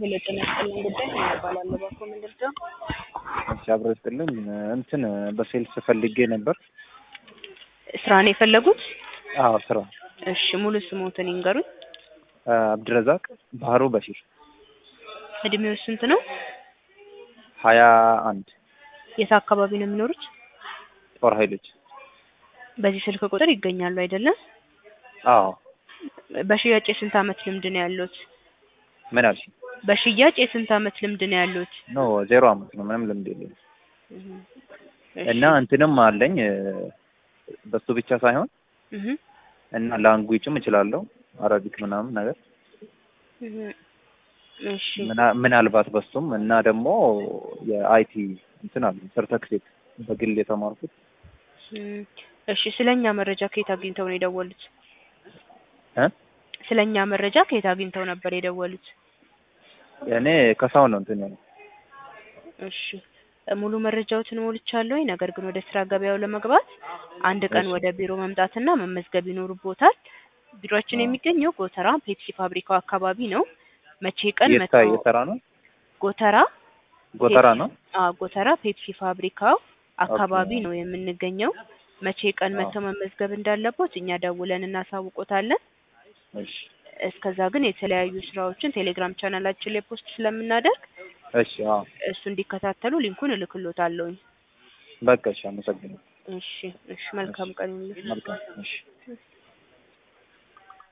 ሄሎ ጤና ይስጥልኝ ጉዳይ ምን እባላለሁ ባኮ ምንድርጃ እሺ አብሮ ይስጥልን እንትን በሴልስ ፈልጌ ነበር። ስራ ነው የፈለጉት? አዎ ስራ እሺ ሙሉ ስሞትን ይንገሩኝ። አብድረዛቅ ባህሩ በሺር እድሜው ስንት ነው? ሀያ አንድ የት አካባቢ ነው የሚኖሩት? ጦር ኃይሎች በዚህ ስልክ ቁጥር ይገኛሉ አይደለም? አዎ በሽያጭ የስንት አመት ልምድ ነው ያሉት? ምን አልሽ? በሽያጭ የስንት አመት ልምድ ነው ያሉት? ኖ ዜሮ አመት ነው ምንም ልምድ የለኝም። እሺ። እና እንትንም አለኝ በሱ ብቻ ሳይሆን እህ እና ላንጉጅም እችላለሁ አረቢክ ምናምን ነገር እህ እሺ ምና- ምናልባት በሱም እና ደግሞ የአይቲ እንትን አለ ሰርተክሴት በግል የተማርኩት እም፣ እሺ ስለኛ መረጃ ከየት አግኝተው ነው የደወሉት? እ ስለኛ መረጃ ከየት አግኝተው ነበር የደወሉት? እኔ ከሳው ነው እንትን ያለው እሺ ሙሉ መረጃዎትን ሞልቻለሁ። ነገር ግን ወደ ስራ ገበያው ለመግባት አንድ ቀን እሺ። ወደ ቢሮ መምጣትና መመዝገብ ይኖርቦታል። ቢሮአችን አዎ። የሚገኘው ጎተራ ፔፕሲ ፋብሪካው አካባቢ ነው። መቼ ቀን የታ መጥተው የሰራ ነው ጎተራ ጎተራ ነው አዎ ጎተራ ፔፕሲ ፋብሪካው አካባቢ ኦኬ። ነው የምንገኘው። መቼ ቀን አዎ። መጥተው መመዝገብ እንዳለቦት እኛ ደውለን እናሳውቆታለን። እሺ እስከዛ ግን የተለያዩ ስራዎችን ቴሌግራም ቻናላችን ላይ ፖስት ስለምናደርግ እሺ አዎ እሱ እንዲከታተሉ ሊንኩን እልክሎታለሁኝ። በቃ እሺ አመሰግናለሁ እሺ እሺ መልካም ቀን ይሁንልህ። መልካም እሺ